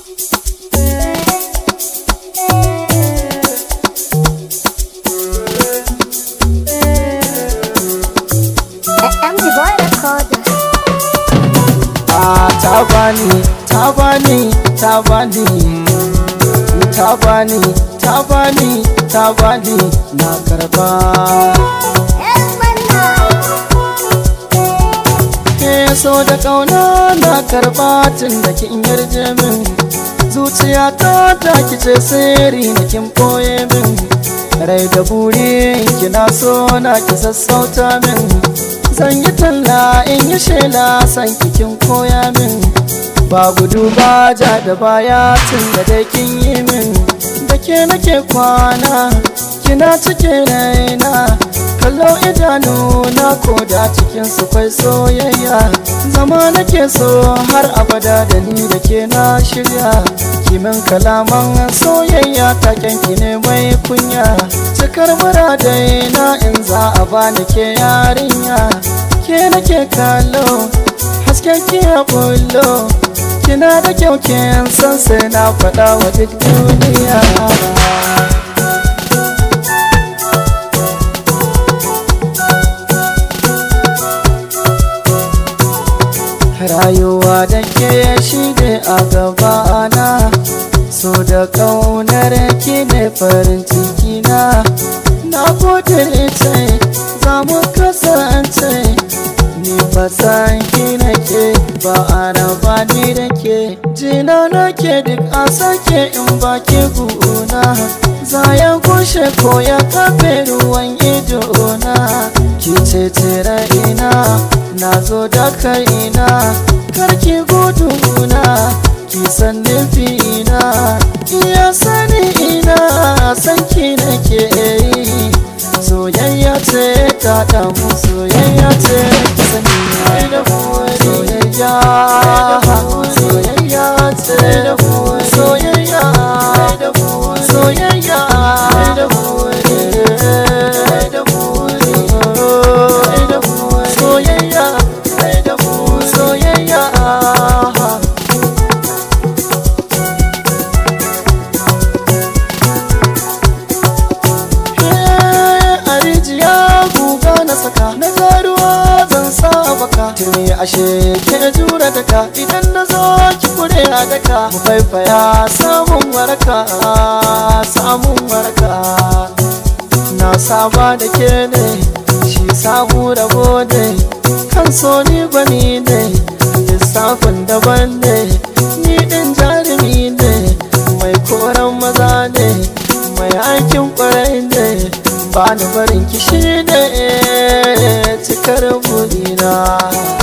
MG Boy Recorder. Ah, ta bani, ta bani, ta bani, ta bani, ta bani, ta bani, na karba. Ke so da kauna na karba tun da kin yarje min. Zuciya ta ta kice sirri na kin boye min. Rai da buri kina so na ki sassauta min. Zan yi talla in yi shela san kikin koya min Ba gudu ba ja da baya tun da dai kin yi min Da ke nake kwana kina cike raina Kallo idanu na koda cikin su kwai soyayya Zama nake so har abada da ni da ke na shirya Kimin kalaman soyayya taken ki ne mai kunya Cikar muradai na in za a bani ke yarinya ke nake kallo hasken ki ya bullo kina da kyau kin san sai na faɗa wa duk duniya rayuwa da ke shi ne a gabana so da ƙaunar ki ne farin ciki na na kudirce za mu kasance ni ba san ki nake ba a raba ni da ke jina nake duk a sake in ba ki guna za ya kushe ko ya kafe ruwan ido na ki ce tira ina na zo da kaina karki guduna ki san nufina iya sani ina san ki nake yi soyayya ce ta damu soyayya ce sani da soyayya soyayya ce soyayya soyayya soyayya soyayya a rijiya guga na saka na garuwa zan sa baka tuni ashe ke jura daka idan na zo ki kure a daka mu faifaya samun waraka samun waraka na saba da ke ne shi samu rabo ne kan so ni bani ne lissafin daban ne ni din jarumi ne mai koran maza ne mai aikin kwarai ne ba ni barin kishi ne cikar burina